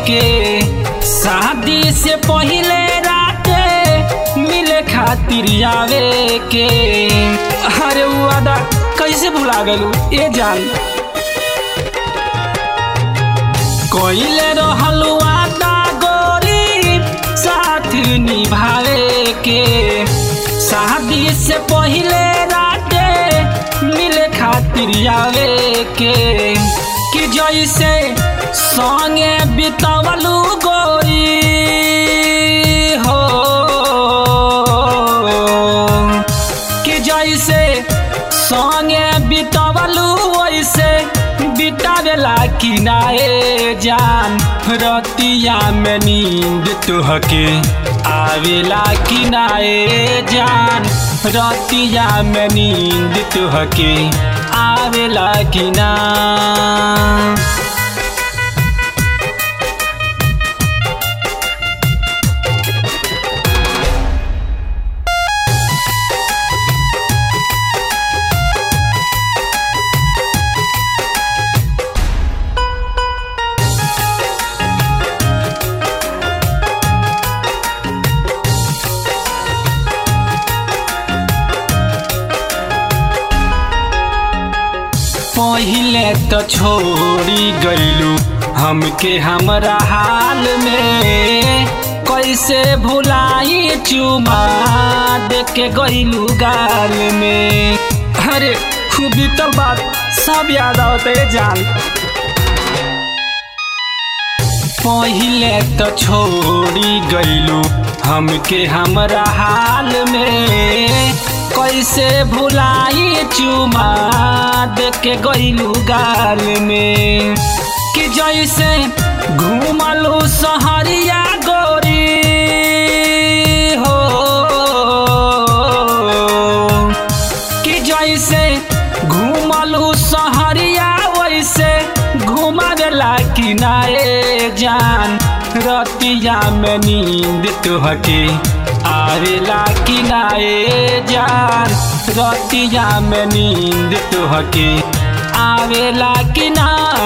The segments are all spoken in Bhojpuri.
के शादी से पहले राते मिले खातिर आवे के अरे उ वादा कैसे भुला गलू ए जान कोइले रहल वादा गोरी साथ निभावे के शादी से पहले राते मिले खातिर आवे के कि जैसे संगे बितवलू गोरी हो कि जैसे संगे बितवलू वैसे बितावेला कि नाए जान रतिया में नींद तुहके आवेला कि नाए जान रतिया में नींद तुहके आवेला कि ना पहिले तो छोड़ी गईलू हमके हमरा हाल में कैसे भुलाई चुमा दे के गईलू गाल में अरे खूबी तो बात सब याद आवते जान पहिले तो छोड़ी गईलू हमके हमरा हाल में कैसे भुलाई चुमा दे के गईलू गाल में कि जैसे घूमलू सहरिया गोरी हो कि जैसे घूमलू सहरिया वैसे घुमावेला कि नाए जान रतिया में नींद तुहके आवेला कि नाए जान रतिया में नींद तुहके आवेला कि ना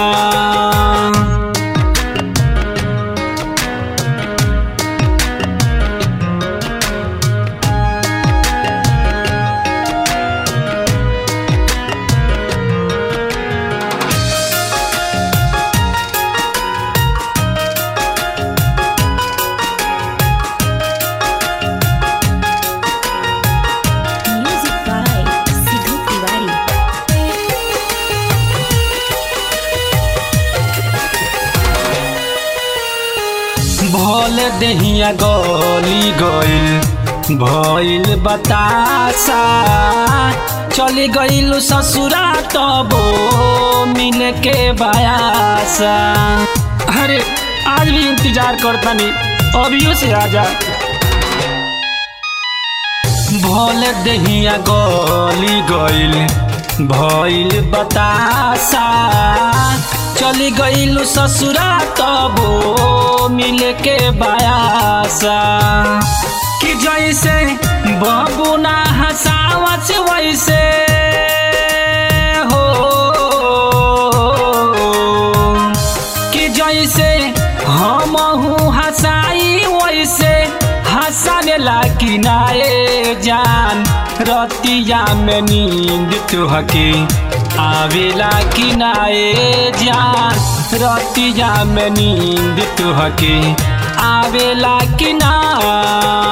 Music by Sidhu Tiwari. भोल दहिया गली गइल भइल बतासा चली गइल ससुरा तबो मिल के बयासा अरे आज भी इंतजार करतानी अभियो से आजा भोल दहिया गली गइल भइल बतासा चली गइल ससुरा तबो मिल के बयासा कि जैसे बबुना हसावत वैसे हो कि जैसे हम हंसाई वैसे हंसावेला कि नाए जान रतिया में नींद तुहके आवेला कि नाए जान रतिया में नींद तुहके आवेला कि ना